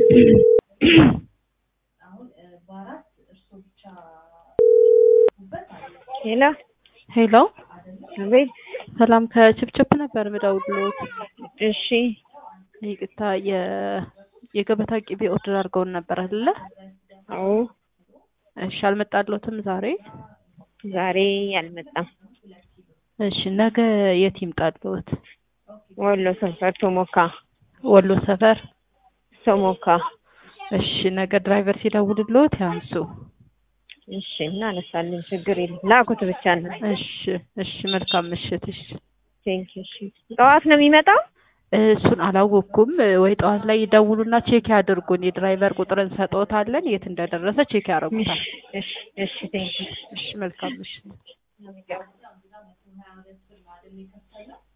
ሄሎ ሄሎ አቤት። ሰላም ከችፕችፕ ነበር ምደውልሎት። እሺ ይቅርታ የ- የገበታ ቅቤ ኦርደር አድርገውን ነበር አይደለ? አዎ እሺ አልመጣልዎትም ዛሬ? ዛሬ አልመጣም። እሺ ነገ የት ይምጣልዎት? ወሎ ሰፈር ቶሞካ ወሎ ሰፈር። ቶሞካ። እሺ ነገ ድራይቨር ሲደውልልዎት ያንሱ። እሺ እናነሳለን፣ ችግር የለም። ላኩት ብቻ ነው። እሺ እሺ መልካም ምሽት። እሺ ቴንክ እሺ። ጠዋት ነው የሚመጣው? እሱን አላወቅኩም። ወይ ጠዋት ላይ ይደውሉና ቼክ ያድርጉን። የድራይቨር ቁጥር እንሰጥዎታለን። የት እንደደረሰ ቼክ ያደርጉታል። እሺ እሺ ቴንክ እሺ መልካም ምሽት።